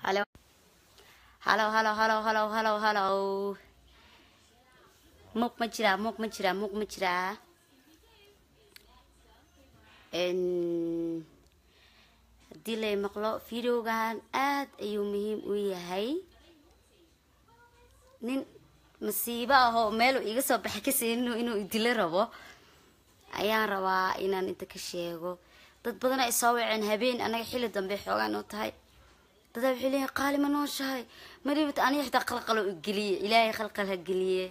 Hello. Hello, hello, hello, hello, hello, hello. Mug ma jiraa, mug ma jiraa, mug ma jiraa. En haddii lay maqlo videogan aad ayuu muhiim u yahay nin masiibo ah oo meel uu iga soo baxay kaseenino inuu idilo rabo ayaan rabaa inaan inta ka sheego dad badan ay soo waceen habeen anaga xilli dambe xoogaa noo tahay dadaa waxay leeyihin qaali ma nooshahay madhibata aniga xitaa qalqalo geliye ilaahay qalqal ha geliye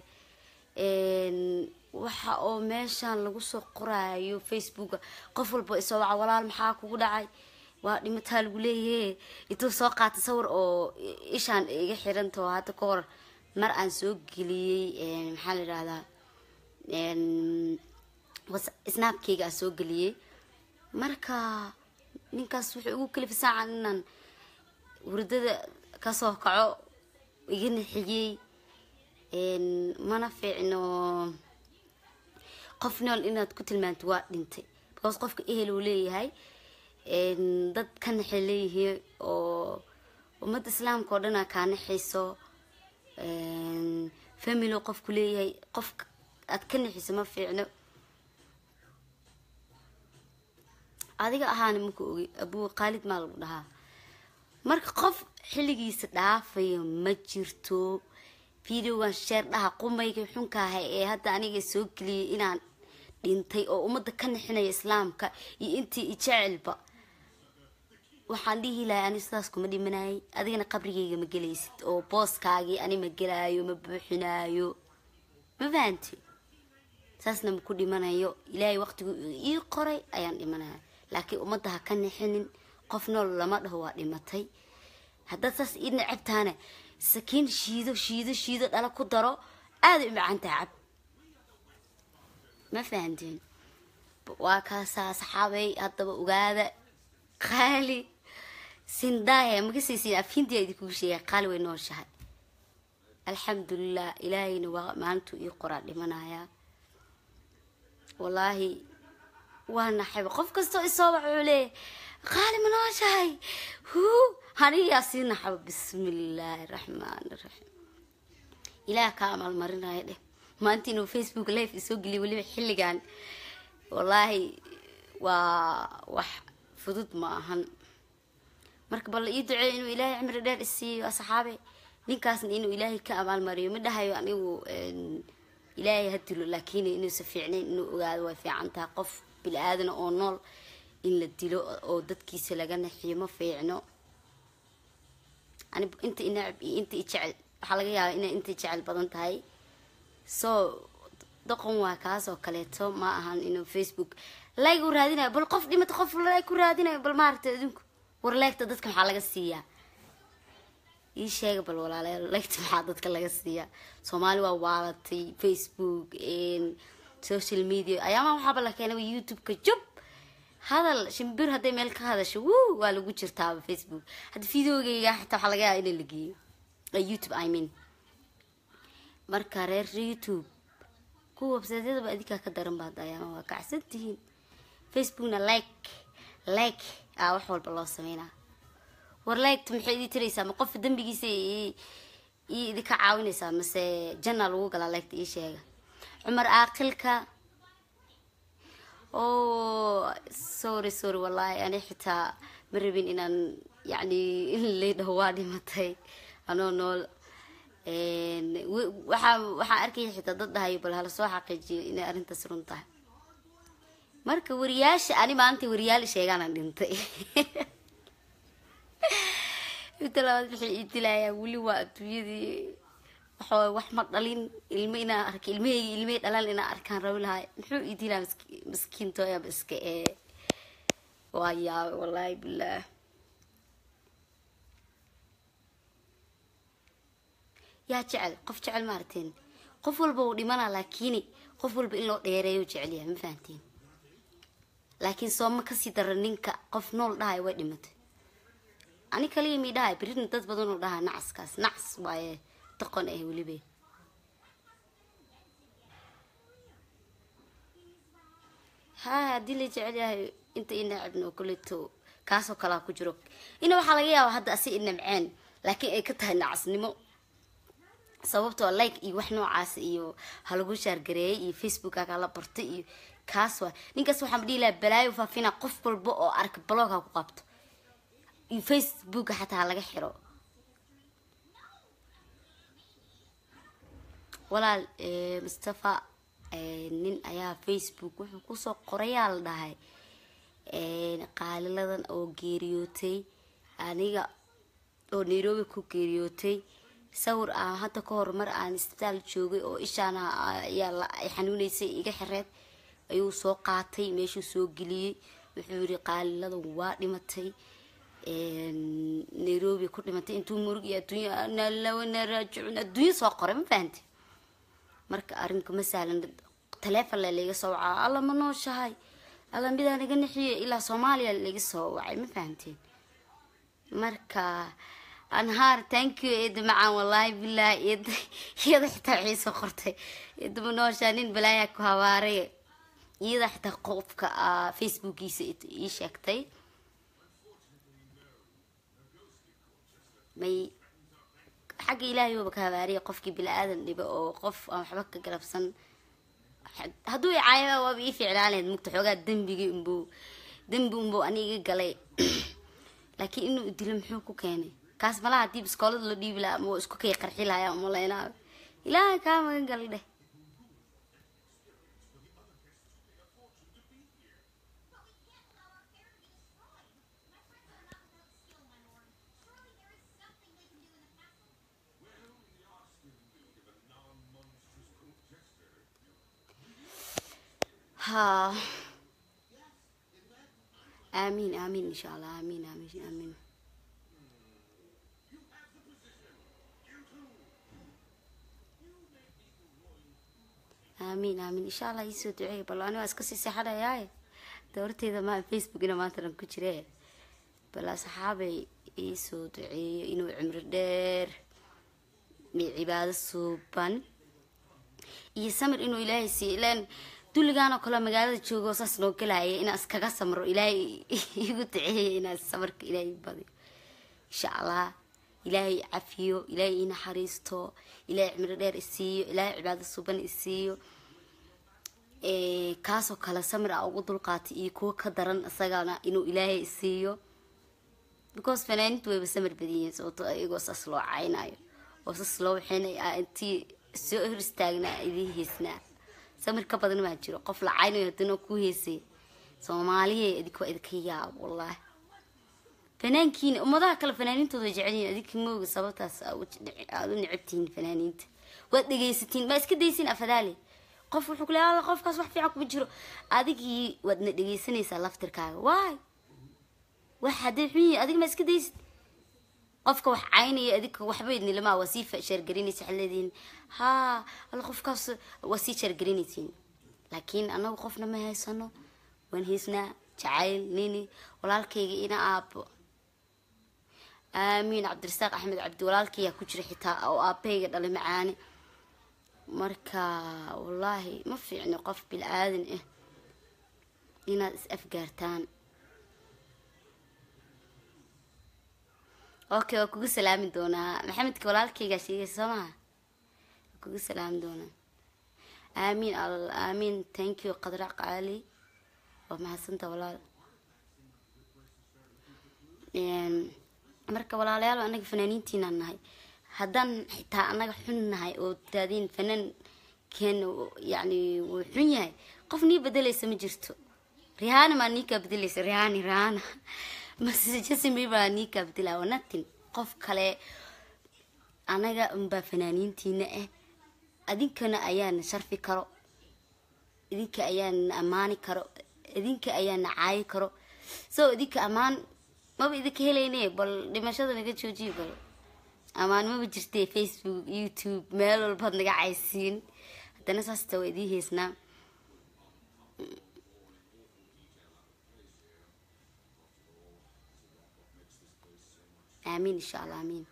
waxa oo meeshan lagu soo qoraayo facebooka qof walba isoo waca walaal maxaa kugu dhacay waa dhimataa lagu leeyahe intuu soo qaata sawir oo ishaan iga xirantao hadda ka hor mar aan soo geliyey maxaa la yidhahdaa snaabkeyga aan soo geliyey marka ninkaas wuxuu igu kalifa saacan inaan wurdada kasoo kaco iga nixiyey mana fiicno qof nool inaad ku tilmaanto waa dhintay because qofka ehel uu leeyahay dad ka naxay leeyihiin oo ummadda islaamka oo dhan aa kaa naxayso family qofku leeyahay qof aad ka naxiso ma fiicno adiga ahaana maka ogi abuu khaalid maa lagu dhahaa marka qof xilligiisa dhaafayo ma jirto videogan sheer dhaha qumayga xunkaaha ee hadda aniga soo geliyay inaan dhintay oo ummadda ka nixinaya islaamka iyo intii ijecelba waxaan dhihi lahay ani sidaas kuma dhimanayay adigana qabrigayga ma gelaysid oo booskaagii ani ma gelaayo ma buuxinaayo ma fahanti saasna ma ku dhimanayo ilaahay waqtigu ii qoray ayaan dhimanaya laakiin ummadda ha ka nixinin qof nool lama dhaho waa dhimatay haddaad saas ii necabtaana sakiin shiido shiido shiido dhala ku daro aaday u macaantaha cab ma fahanteen waa kaasaa saxaabay haddaba ogaada qaali sindaahe makasaysin afindiya idinkugu sheegay qaali way nooshahay alxamdulilah ilaahayna waa maalintuu ii qoraa dhimanayaa wallaahi waa naxayba qof kastoo isoo waxa uu leeyahay qaali ma nooshahay huu haniyaa sii naxaba bismillaahi raxmaan raxiim ilaah kaa amaalmarinaya dheh maanta inuu facebook live isoo geliya weliba xilligan wallaahi waa wax fudud ma ahan marka bal ii duceey inuu ilaahay cimri dheer isiiyo asxaabe ninkaasna inuu ilaahay ka abaalmariyo ma dhahayo anigu ilaahay ha dilo laakiin inuusa fiicnayn inuu ogaado way fiican tahay qof bili aadana oo nool in la dilo oo dadkiisa laga naxiyo ma fiicno ani inta inacab iyo inta ijecel waxaa laga yaabaa inay inta jecel badan tahay so doqon waa kaas oo kaleeto ma ahan inuu facebook like u raadinayo bal qof dhimata qof like ku raadinayo bal maaragtay adinku war leegta dadka maxaa laga siiyaa ii sheega bal walaalayaal leegta maxaa dadka laga siiyaa soomaali waa waalatay facebook social media ayaama waxaaba la keenaba youtube-ka jub hadal shimbir hadday meel ka hadasho wuu waa lagu jirtaaba facebook hadda videogeyga xitaa waxaa laga yaaba in la geeyo youtube i mean marka reer youtube kuwa websaydyadaba adinkaa ka daran baad ayaama waa kacsan tihiin facebookna like like aa wax walba loo sameynaa war liketa maxay idii tiraysaa ma qofa dembigiisa ii idinka caawinaysaa mase janna lagu galaa liketa ii sheega cumar aaqilka o sorry sorry wallahi ani xitaa ma rabin inaan yacni in laydhaho waa dhimatay anoo nool waxaa waxaan arkaya xitaa dad dhahayo bal hala soo xaqiijiyo inay arrintaas run tahay marka wariyaasha ani maalintai wariyaal sheegaana dhintay inta labaad waxay ii dilayaa weli waa adduunyadii waxaway wax ma dhalin ilmo inaan arka ilmaheygi ilmahey dhalaan inaan arkaan rabi lahay muxuu ii dilaa maskiintooyaba iska ee waa yaabay wallaahi bilaah yaa jecel qof jecel maaragteen qof walba uu dhimanaa laakiin qof walba in loo dheereeyo jecelyahay ma fahanteen laakiin sooma kasii dara ninka qof nool dhahay way dhimatay ani kaliya mi dhahay berina dad badan oo dhahaa nacaskaas nacas waaye doqon ah welibe ha haddii la jecel yahay inta i nacabno kuleto kaasoo kalaa ku jiro ina waxaa laga yaaba hadda asi i namceen laakiin ay ka tahay nacasnimo sababtoo like iyo wax noocaas iyo halagu shaargareeyay iyo facebooka kala bartay iyo kaas waa ninkaas waxaan dhihi lahaa balaayo faafina qof walba oo arka blog ha ku qabto iyo facebooka xataa ha laga xiro walaal mustafa nin ayaa facebook wuxuu kusoo qorayaa la dhahay qaaliladan oo geeriyootay aniga oo nairobi ku geeriyootay sawir aan hadda ka hor mar aan isbitaal joogay oo ishaan ayaa xanuuneysay iga xireed ayuu soo qaatay meeshuu soo geliyey wuxuu yiri qaaliladan waa dhimatay nairobi ku dhimatay intuu murug iyo adduunya raajicun adduunya soo qoray ma fahamte marka arrinka ma sahlan taleefon le laiga soo wacaa alla ma nooshahay alla midaan iga nixiye ilaa soomaaliya laiga soo wacay ma fahamteen marka anhaar thank you eeda macaan wallaahi bilaahi eeda iyada xitaa waxay soo qortay eeda ma nooshaa nin balaayaa ku habaaray iyada xitaa qofka facebookiisa ii sheegtay may xagga ilaahay waba ka habaariya qofkii bili-aadan dhiba oo qof aan waxba ka galabsan hadduu i caayaba waaba ii ficlaan lahayd mugta xoogaa dembigii unbuu dembi unbuu aniga galay laakiin inuu dilo muxuu ku keenay kaas malaha haddii biskoolada loo dhiibi lahaa ama isku kay qarxi lahaa umalaynaa ilaahay kaa magan gal dheh ها آمين آمين إن شاء الله آمين آمين آمين آمين آمين إن شاء الله يسوع دعي بلا أنا أسكسي سحرة ياي دورتي إذا ما فيسبوك أنا ما ترى كتير بلا صحابي يسوع دعي إنه عمر دير من عبادة سوبان يسمر إنه إلهي سي لأن dulligaan oo kaleo magaalada joogo saas noo galaya inaan iskaga samro ilaahay igu duceeya inaan samarka ilaahay badiyo insha allah ilaahay cafiyo ilaahay ii naxariisto ilaahay cimro dheer isiiyo ilaahay cibaado suban isiiyo kaasoo kale samir a ugu dulqaatay iyo kuwo ka daran isagana inuu ilaahay isiiyo because fanaanintu wayba samir badanyihiin sababto iyagoo saas loo caynayo oo saas loo waxaynay intii soo hor istaagnaa idiin heysnaa samir ka badan maa jiro qof la caynayo hadana ku heysay soomaaliya idinka idinka yaab wallaahi fanaankiina ummadaha kale fanaaniintooda jecelyihin adinka mooga sababtaas aad u necabtihiin fanaaniinta waad dhegaysatiin ma iska daysin afadaale qof wuxuu kule alla qofkaas wax fiican kuma jiro adigii waadna dhegaysanaysaa laftirkaaga waay wax haddii xun yihi adiga ma iska daysid qofka wax caynaya adinka waxba idnilamaa waa sii sheergarinaysa waxaad leedihiin haa alla qofkaas waa sii sheergarinaysiin laakiin anagu qofna ma haysano waan haysnaa jacayl nini walaalkayga ina aabo aamiin cabdirasaaq axmed cabdi walaalkaygaa ku jira xitaa oo aabahayga dhalay macaane marka wallaahi ma fiicno qof bil-aadan ah inaad is afgaartaan okay waa kugu salaami doonaa maxamedka walaalkaygaa sheegaysa soo maha waa kugu salaami doonaa aamiin al aamiin thank you qadrac qaali waa mahadsanta walaal marka walaalayaal anaga fanaaniintiinaan nahay haddaan xitaa anaga xun nahay oo daadiin fanaan keena yani wuu xun yahay qof nii bedelaysa ma jirto rihaana maa nii kaa bedelaysa rihaani rihaana mase justin bieber nii kaa bedelaa waa nothing qof kale anaga unbaa fanaaniintiina ah idinkana ayaana sharfi karo idinka ayaana ammaani karo idinka ayaana caayi karo so idinka ammaan maba idinka helayne bal dhimashada naga joojiyo bal ammaan maba jirtee facebook youtube meel walbaad naga caysiin haddana saasta waa idii heysnaa aamiin insha allah aamiin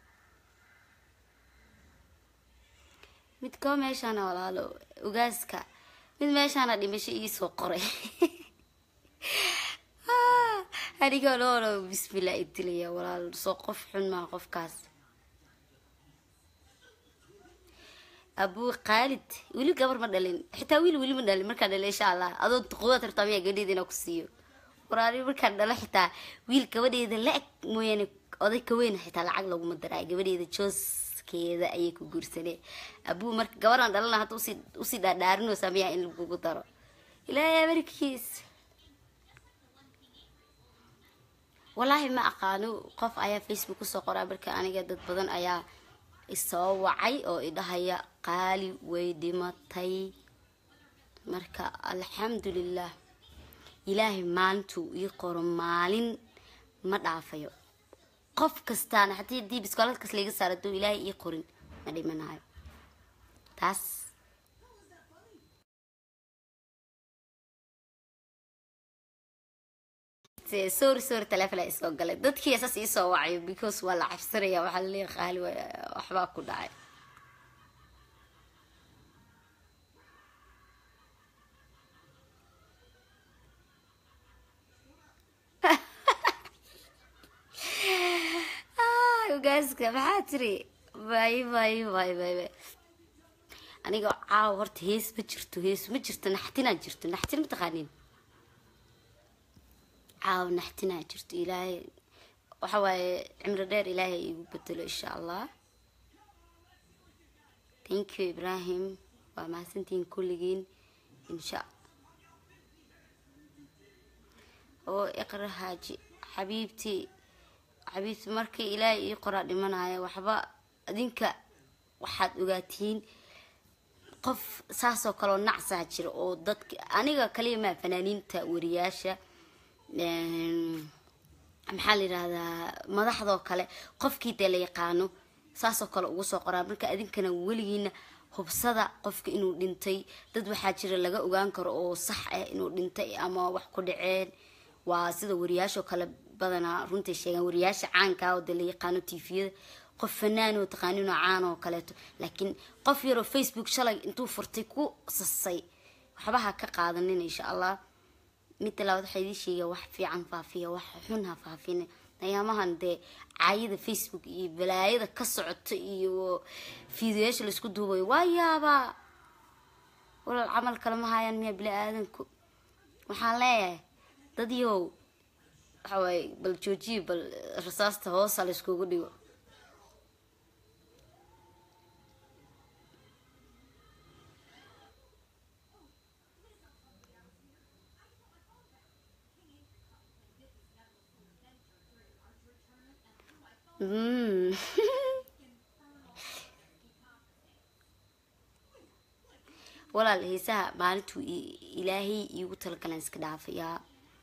mid koo meeshaana walaalo ogaaska mid meeshaana dhimasho iisoo qoray aniga loolo bismillah idilaya walaal soo qof xun maa qofkaas abuu khaalid weli gabar ma dhalin xitaa wiil weli ma dhalin markaan dhalo insha allah adoo qudaad rabtaa miyaa gabadheeda inaa ku siiyo waraani markaan dhalo xitaa wiil gabadheeda la eg mooyaane oday ka weyn xitaa lacag laguma daraa gabadheeda jooskeeda ayay ku guursaneen abuu marka gabaraan dhalana hadda usii usii dhaadhaarinaysaa miyaa in lagugu daro ilaahay amarkiis wallaahi ma aqaano qof ayaa facebook kusoo qoraa marka aniga dad badan ayaa isoo wacay oo idhahaya qaali way dhimatay marka alxamdulilah ilaahay maalintuu ii qoro maalin ma dhaafayo qof kastaana haddii dii biskooladkas laga saaro duu ilaahay ii qorin ma dhimanayo taas sorry sorry taleefona isoo galay dadkii saas iisoo wacayo because waa la cabsanaya waxaa laleeyahay qaali waxbaa ku dhacay ogaaska maxaa tiri bay bay bay bay bay aniga caawa horta hees ma jirto hees ma jirto naxtinaa jirto naxtin mataqaanin caawa naxtinaa jirto ilaahay waxa waaye cimro dheer ilaahay igu bedelo insha allah thank you ibrahim waa mahadsantihiin kulligiin insha oo iqra haaji xabiibtii xabiibti markii ilaahay ii qoraa dhimanaya waxba adinka waxaad ogaatiin qof saasoo kaleo nacsaa jira oo dadka aniga kaliya maa fanaaniinta wariyaasha maxaa la yidhahdaa madaxdoo kale qofkii dee la yaqaano saasoo kale ugu soo qoraa marka adinkana weligiina hubsada qofka inuu dhintay dad waxaa jira laga ogaan karo oo sax ah inuu dhintay ama wax ku dhaceen waa sida wariyaashoo kale badanaa runtai sheegaan wariyaasha caankaa oo dee la yaqaano tviyada qof fanaan oo taqaaninoo caan oo kaleeto laakiin qof yaroo facebook shalay intuu furtay ku sasay waxba ha ka qaadanin insha allah midda labaad waxaa idii sheegaa wax fiican faafiya wax xun ha faafina ayaamahan dee caayada facebook iyo balaayada ka socota iyo fiidiyaasha laisku duubayo waa yaabaa walaal camal kale ma hayaan miyaa bini aadanku waxaan leeyahay dad yow waxa waaye bal joojiya bal rasaasta hoosa la iskugu dhigo Mm. walaal heesaha maalintuu ilaahay iigu talagalan iska dhaafayaa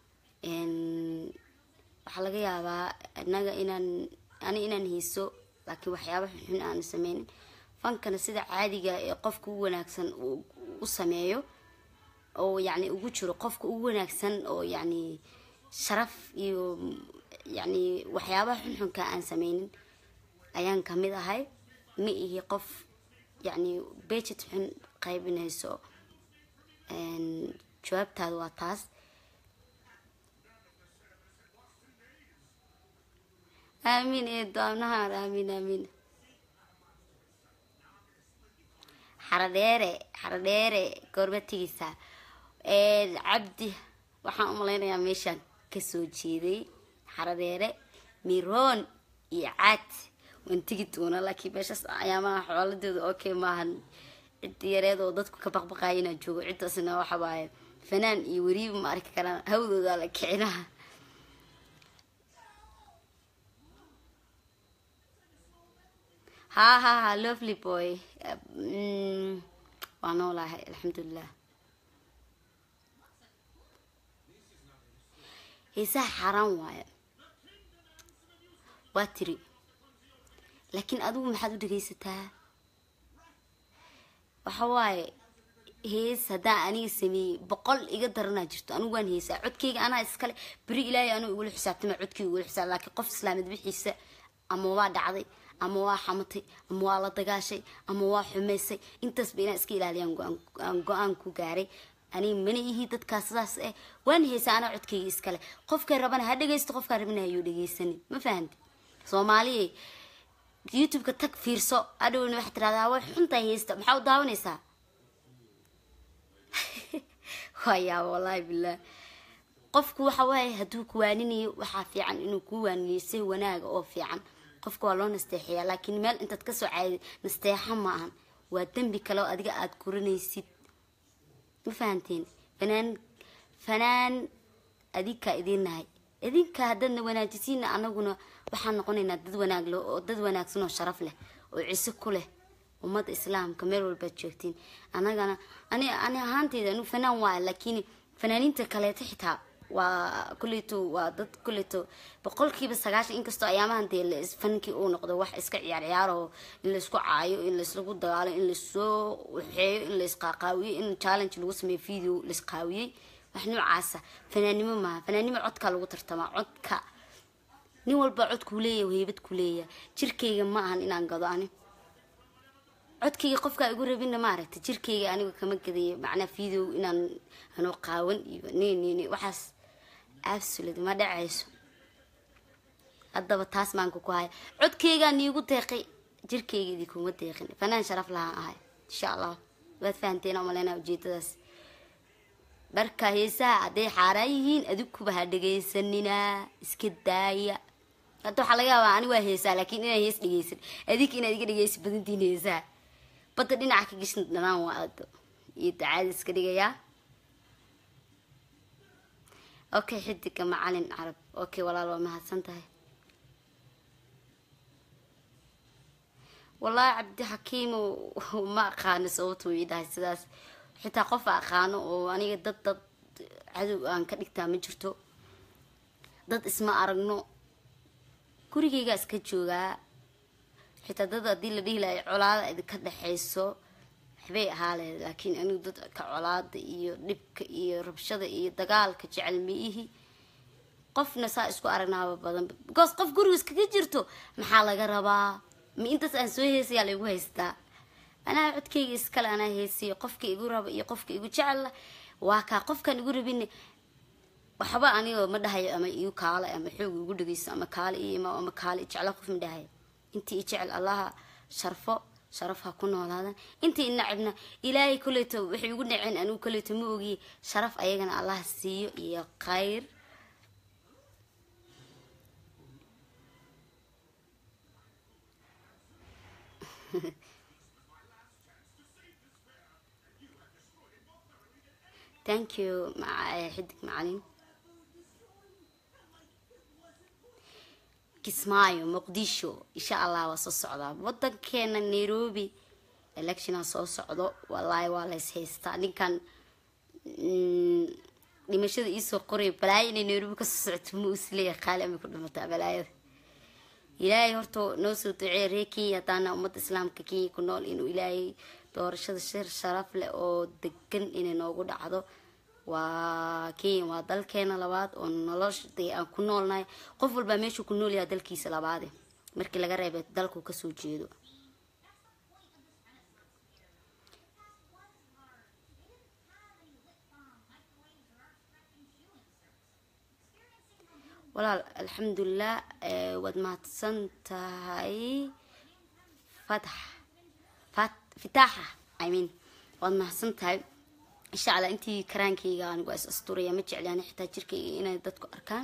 waxaa laga yaabaa inaga inaan ani inaan heeso laakiin waxyaaba xunxun aanu sameynin fankana sida caadiga ee qofka u wanaagsan u sameeyo oo yacni ugu jiro qofka ugu wanaagsan oo yacni sharaf iyo yacni waxyaabaha xunxunka aan sameynin ayaan kamid ahay ma ihi qof yacni bejet xun qaybinayso jawaabtaada waa taas aamiin eedo amnahaan aamiin aamiin xaradheere xaradheere goorma tegeysaa cabdi waxaan umalaynayaa meeshaan kasoo jeeday xaradheere miroon iyo caad waan tegi doonaa laakiin meeshaas ayaamaha xooladeeda okay maahan cid yareed oo dadku ka baqbaqaaya inaan joogo ciddaasna waxa waaye fanaan iyo weriiba ma arki karaan hawdooda la kicinaha ha ha ha lovely boy waa noolahay alxamdulilah heesaha xaaraan waaye waa tiri laakiin adigu maxaad u dhegaysataa waxa waaye hees haddaan aniga sameeyey boqol iga daranaa jirto anigu waan heesaa codkeyga anaa iskale beri ilaahay anuu igula xisaabtama codkeyga igula xisaab laakiin qof islaamid bixiisa ama waa dhacday ama waa xamatay ama waa la dagaashay ama waa xumaysay intaasba inaan iska ilaaliyaan go-aan ku gaaray aniga mana ihi dadkaas sidaas eh waan heesa anaa codkayga iskale qofkay rabana ha dhegaysto qofkaa rabana hayuu dhegaysanin ma fahanti soomaaliya youtube-ka tag fiirso adhowna waxaad tirahdaa way xuntahay heesta maxaa u daawanaysaa waayaa wallaahi bilah qofku waxa waaye hadduu ku waaninayo waxaa fiican inuu kuu waaniniyo si wanaaga oo fiican qofka waa loo nasteexayaa laakiin meel intaad kasoo caaday nasteexa ma ahan waa dembi kale oo adiga aada kurinaysid ma fahanteen fanaan fanaan adinkaa idiin nahay idinka haddaadna wanaajisiina anaguna waxaan noqonaynaa dad wanaag leh oo dad wanaagsan oo sharaf leh oo ciso ku leh ummadda islaamka meel walbaad joogtiin anagana ani ani ahaanteyda anu fanaan waa laakiin fanaaniinta kaleeto xitaa waa kuleyto waa dad kuleyto boqolkiiba sagaashan inkastoo ayaamahan dee fankii uu noqdo wax iska ciyaar ciyaaro in laysku caayo in layslagu dagaalo in laysoo waxeeyo in laysqaaqaawiyo in challenge lagu sameeyo video laysqaawiyey wax noocaasa fanaannimo maaha fanaannimo codkaa lagu tartamaa codka nin walba cod kuu leeyahay heybad ku leeyahay jirkayga ma ahan inaan gado ani codkayga qofkaa igu rabinna maaragta jirkayga aniga kama gadayo macnaa video inaan anoo qaawan iyo nnn waxaas absolute ma dhacayso haddaba taas maanka ku haya codkaygaa niigu deeqay jirkayga idinkuma deeqin fanaan sharaf lahaan ahay insha allah waad fahanteen umaleyna ujeedadaas marka heesaha hadday xaaraan yihiin adiguba ha dhegaysaninaa iska daaya hadda waxaa laga yaabaa ani waa heesaa laakiin inaan hees dhegaysan adig inaad iga dhegaysa badantiin heesaha badda dhinaca ka gashan dhanaan waa ado iyo dacaada iska dhigayaa okay xidiga macalin carab okay walaal waa mahadsan tahay wallaahi cabdixakiimo ma aqaano sababtuu ii dhahay sidaas xitaa qof aqaano oo aniga dad dad cadow aan ka dhigtaa ma jirto dad isma aragno gurigaygaa iska joogaa xitaa dad haddii la dhihi lahay colaada idinka dhexayso waxbay ahaa lehed laakiin anigu dadka colaada iyo dhibka iyo rabshada iyo dagaalka jecel maihi qofna saa isku aragnaaba badan because qof guriga iskaga jirto maxaa laga rabaa ma intaas aan soo heesayaa laygu haystaa anaa codkayga iskale anaa heesiyo qofka igu raba iyo qofka igu jecella waa kaa qofkaan igu rabin waxba aniga ma dhahayo ama igu kaale ama xoog igu dhageyso ama kaale iyo ama kaale jecla qof ma dhahayo intii i jecel allaha sharfo sharaf ha ku noolaadan intii inacibna ilaahay koleyto waxay igu dhaceen anigu koleyto ma ogiye sharaf ayagana allaha siiyo iyo khayr thank you xidig macalin kismaayo muqdisho insha allah waa soo socdaa wadankeena nairobi electiona soo socdo wallaahi waa lays haystaa ninkan dhimashada iisoo qoray balaayo inay nairobi kasoo socoto ma isleeya qaali amay ku dhimataa balaayada ilaahay horta noo soo duceey reer kenya haddaana ummadda islaamka kenya ku nool inuu ilaahay doorashada shir sharaf leh oo degan inay noogu dhacdo waa kenya waa dalkeena labaad oo nolosha dee aan ku noolnahay qof walbaa meeshuu ku nool yahay dalkiisa labaade markii laga reebay dalku kasoo jeedo walaal alxamdulilah waad mahadsan tahay fatax fitaaxa i mean waad mahadsan tahay insha allah intii karaankayga anigu is asturaya ma jeclaan xitaa jirkayga inay dadku arkaan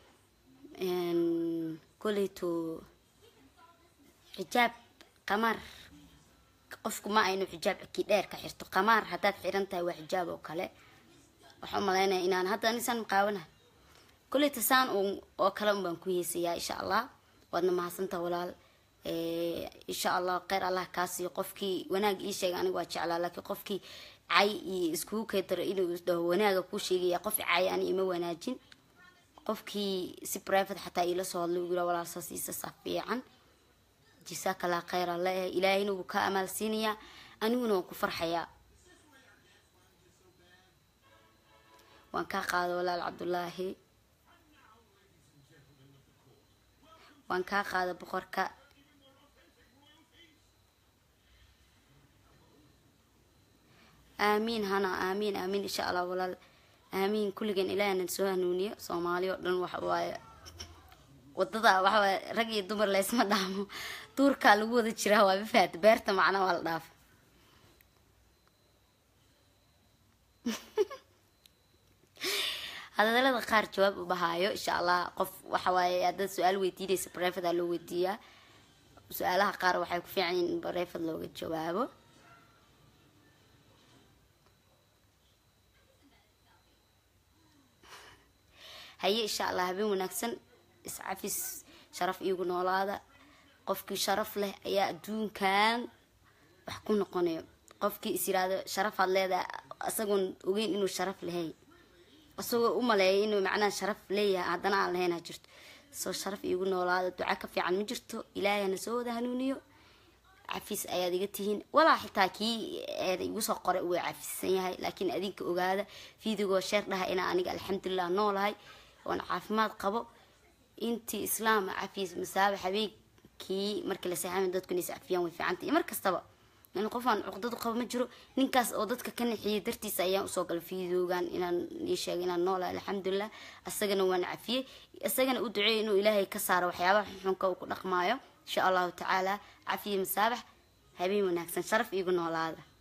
koleyto xijaab qamaar qofku ma aynu xijaab kii dheer ka xirto qamaar haddaad xiran tahay waa xijaab oo kale waxaa umalaynaya inaan hadda anisaan maqaawanahay koleyta saan oo kale un baan ku heesayaa insha allah waadna mahadsantaha walaal insha allah kheyr allah kaasiyo qofkii wanaag ii sheega aniga waa jeclaa laakiin qofkii cay iyo iskugu keedaro inuu dhaho wanaaga kuu sheegaya qof cay ani ima wanaajin qofkii si private xataa iila soo hadlay ugu yira walaal saasiisa saa fiican jisaakala kheyr alle ilaahayna wuu ka amaal siinayaa aniguna waan ku farxayaa waan kaa qaada walaal cabdulaahi waan kaa qaada boqorka aamiin hana aamiin aamiin insha allah walaal aamiin kulligeen ilaahna soo hanuuniyo soomaali oo dhan waxa waaye wadada waxa waaye rag iyo dumar laysma dhaamo duurkaa lagu wada jiraa waa mafahat beerta macnaa waa la dhaafa hadalada qaar jawaab u bahaayo insha allah qof waxa waaye haddaad su-aal weydiinaysa bareefada loo weydiiyaa su-aalaha qaar waxay ku fiican yihin in bareefad looga jawaabo haye insha allah habeen wanaagsan iscafis sharaf iigu noolaada qofkii sharaf leh ayaa adduunkan wax ku noqonayo qofkii is yiraahdo sharafaad leedahay isagoon ogeyn inuu sharaf lahay isagoo u maleeya inuu macnaha sharaf leeyahay haddana aan lahayn ha jirto soo sharaf iigu noolaada duca ka fiican ma jirto ilaahayna soo wada hanuuniyo cafis ayaad iga tihiin walaa xitaa kii eeda igu soo qoray uu cafisan yahay laakiin adinka ogaada fiidigoo sheer dhaha inaa aniga alxamdulilah noolahay oon caafimaad qabo intii islaam cafis masaaba habeenkii markii la seexamay dadku inay iscafiyaan way fiicanta iyo mar kastaba in qofaan cuqdadu qabo ma jiro ninkaas oo dadka ka nixiyay dartiisa ayaan usoo galay fiidoogan inaan ii sheegay inaan noolahay alxamdulilah isagana waan cafiyey isagana u duceeyay inuu ilaahay ka saaro waxyaabaha xunxunka uu ku dhaqmaayo insha allahu tacaala cafiye masaabax habeen wanaagsan sharaf iigu noolaada